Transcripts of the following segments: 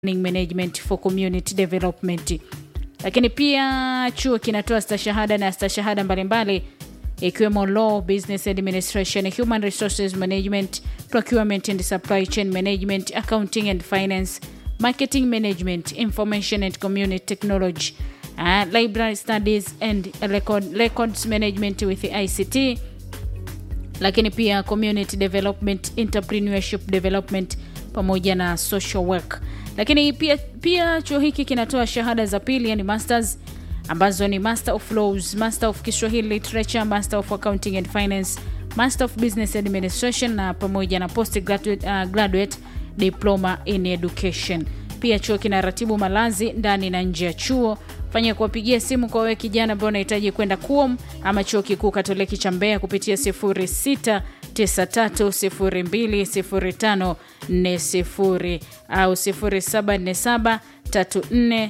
management for community development lakini pia chuo kinatoa stashahada na stashahada mbalimbali ikiwemo law business administration human resources management procurement and supply chain management accounting and finance marketing management information and community technology uh, library studies and record, records management with ict lakini pia community development entrepreneurship development pamoja na social work lakini pia, pia chuo hiki kinatoa shahada za pili yani masters ambazo ni master of laws master of kiswahili literature master of accounting and finance master of business administration na pamoja na post graduate, uh, graduate diploma in education pia chuo kinaratibu malazi ndani na nje ya chuo fanya kuwapigia simu kwa wewe kijana ambao unahitaji kwenda kuom ama chuo kikuu katoliki cha mbeya kupitia 0693020540 au 074734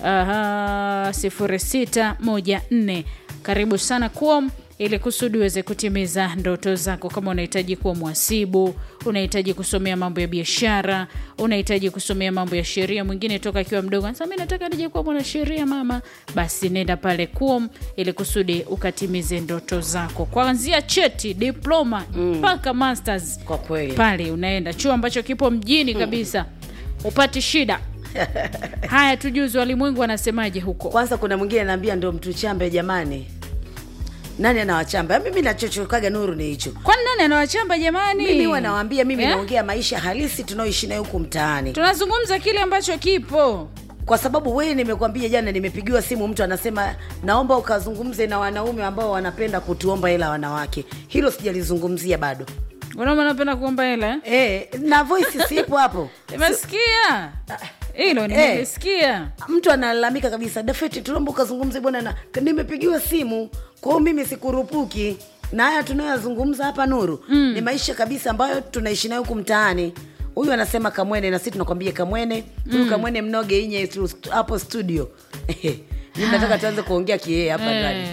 0614 karibu sana kuom ili kusudi uweze kutimiza ndoto zako kama unahitaji kuwa mwasibu unahitaji kusomea mambo ya biashara unahitaji kusomea mambo ya sheria mwingine toka akiwa mdogo anasema mi nataka nije kuwa mwanasheria mama basi nenda pale kuom ili kusudi ukatimize ndoto zako kuanzia cheti diploma mpaka masters kwa kweli pale unaenda chuo ambacho kipo mjini kabisa upati shida haya tujuzi walimwengu wanasemaje huko kwanza kuna mwingine anaambia ndo mtu chambe jamani nani anawachamba mimi nachochokaga nuru ni hicho kwani nani anawachamba jamani mimi huwa nawaambia mimi Eh? naongea maisha halisi tunaoishi nayo huku mtaani tunazungumza kile ambacho kipo kwa sababu wewe nimekwambia jana nimepigiwa simu mtu anasema naomba ukazungumze na wanaume ambao wanapenda kutuomba hela wanawake hilo sijalizungumzia bado wanaume anapenda kuomba hela eh? e, na voice sipo hapo nimesikia hilo nimesikia mtu analalamika kabisa dafeti tunaomba ukazungumze bwana na nimepigiwa simu kwao mimi sikurupuki na haya tunayoyazungumza hapa nuru mm. ni maisha kabisa ambayo tunaishi nayo huku mtaani huyu anasema kamwene na sisi tunakwambia kamwene huyu kamwene mnoge inye tu- hapo studio mi nataka tuanze kuongea kiee hapa ndani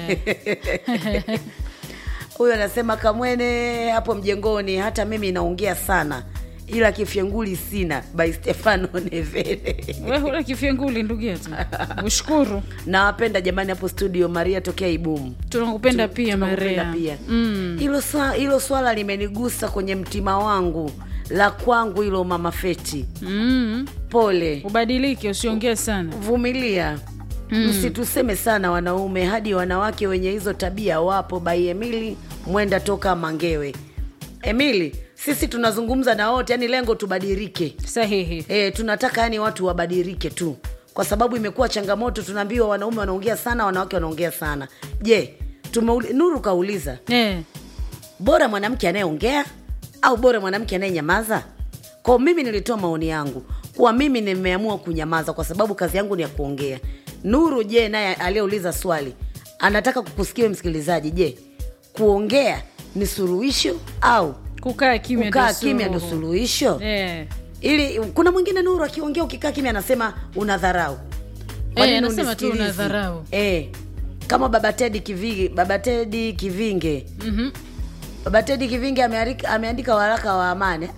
huyu anasema kamwene hapo mjengoni hata mimi naongea sana ila kifyenguli sina by stefano nevele we hula kifyenguli ndugu yetu ushukuru nawapenda jamani hapo studio maria tokea ibumu tunakupenda pia Tunakupenda maria pia hilo swa, hilo swala limenigusa kwenye mtima wangu la kwangu hilo mama feti mm. pole ubadilike usiongee sana vumilia msituseme sana wanaume hadi wanawake wenye hizo tabia wapo bai emili mwenda toka mangewe emili sisi tunazungumza na wote yani lengo tubadilike sahihi e, tunataka yani watu wabadilike tu kwa sababu imekuwa changamoto tunaambiwa wanaume wanaongea sana wanawake wanaongea sana je tumeuli- nuru kauliza eh. bora mwanamke anayeongea au bora mwanamke anayenyamaza kwao mimi nilitoa maoni yangu kuwa mimi nimeamua kunyamaza kwa sababu kazi yangu ni ya kuongea nuru je naye aliyeuliza swali anataka kukusikia wewe msikilizaji je kuongea ni suluhisho au kukaa kimya kukaa ndo kimya ndo suluhu. suluhisho eh. ili kuna mwingine nuru akiongea ukikaa kimya anasema unadharau Kwa Eh, nini anasema tu unisikilizi? unadharau. eh, kama baba tedi kivinge baba tedi kivinge Mhm. baba tedi kivinge ameandika, ameandika waraka wa amani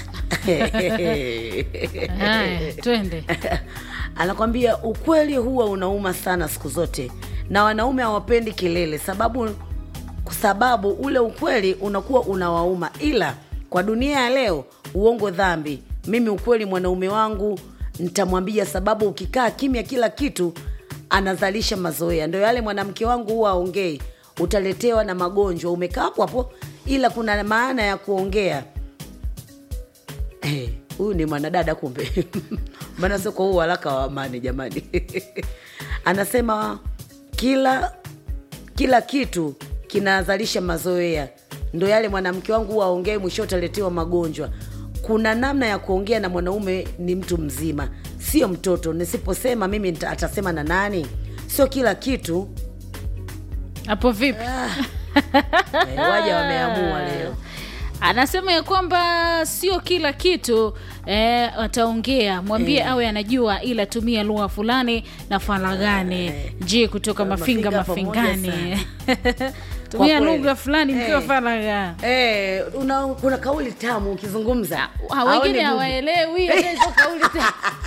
haya twende anakwambia ukweli huwa unauma sana siku zote na wanaume hawapendi kelele sababu kwa sababu ule ukweli unakuwa unawauma ila kwa dunia ya leo uongo dhambi mimi ukweli mwanaume wangu nitamwambia sababu ukikaa kimya kila kitu anazalisha mazoea ndo yale mwanamke wangu huwa aongei utaletewa na magonjwa umekaa hapo hapo ila kuna maana ya kuongea Eh, huyu ni mwanadada kumbe maana sio kwa huu waraka wa amani jamani anasema kila kila kitu kinazalisha mazoea ndo yale mwanamke wangu huwa aongee mwisho utaletewa magonjwa kuna namna ya kuongea na mwanaume ni mtu mzima sio mtoto nisiposema mimi nita- atasema na nani sio kila kitu hapo vipi eh, waja wameamua leo anasema ya kwamba sio kila kitu eh, ataongea mwambie awe anajua ila tumia lugha fulani na faragani je kutoka mafinga Mafinga pamoja mafingani tumia kweli. lugha fulani mkiwa Eh. faragha Eh, una, kuna kauli tamu ukizungumza Ha, wengine Haoni bubu. hawaelewi hizo kauli tena